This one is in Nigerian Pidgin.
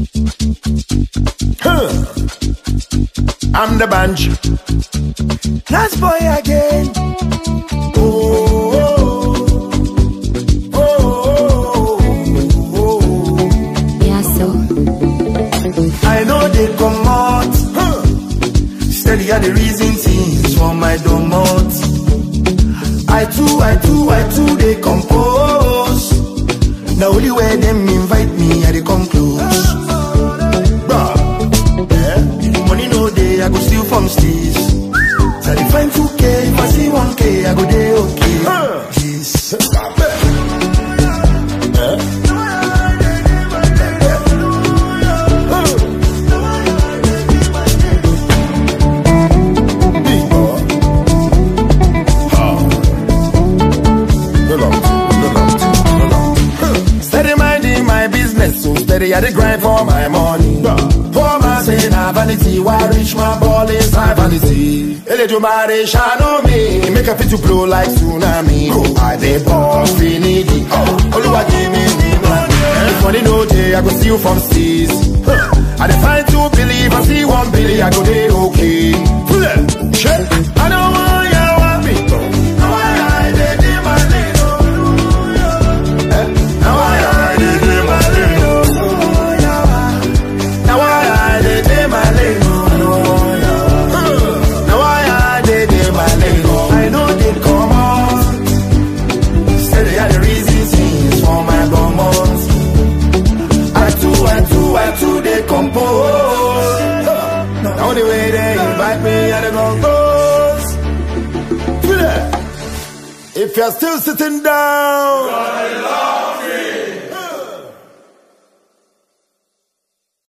Huh. I'm the bunch. Last boy again. Oh, oh, oh, oh, oh. Yeah, so. I know they come out. Huh. Steady are the reason things for my domot. I too, I too, I too, they compose. The only way them invite me, I they come close. Bruh, yeah. Money no day, I go steal from steez. So they find 2K, if I see 1K, I go day okay. Yes. Big boy. Steady minding my business, so steady I the grind for my money. Poor man say na vanity, why reach my ball is high vanity. Eledumare shine on me, make a fit to blow like tsunami. Oh, I dey ball finity. Oh, Oluwa give me the money. If money no day, I go steal from steez. Huh. I dey find two believe, I see one billy, I go dey okay. Full Shit, I don't want ya want me. Now I dey dey my lane, oh. Now I dey dey my lane, oh. Now I dey dey my lane, oh. Now I dey dey my lane, oh. I know they come out. Say they are the reason things for my bomos. I too, I too, I too, they compose. Now the way they invite me, I dey compose. Feel it? If you're still sitting down.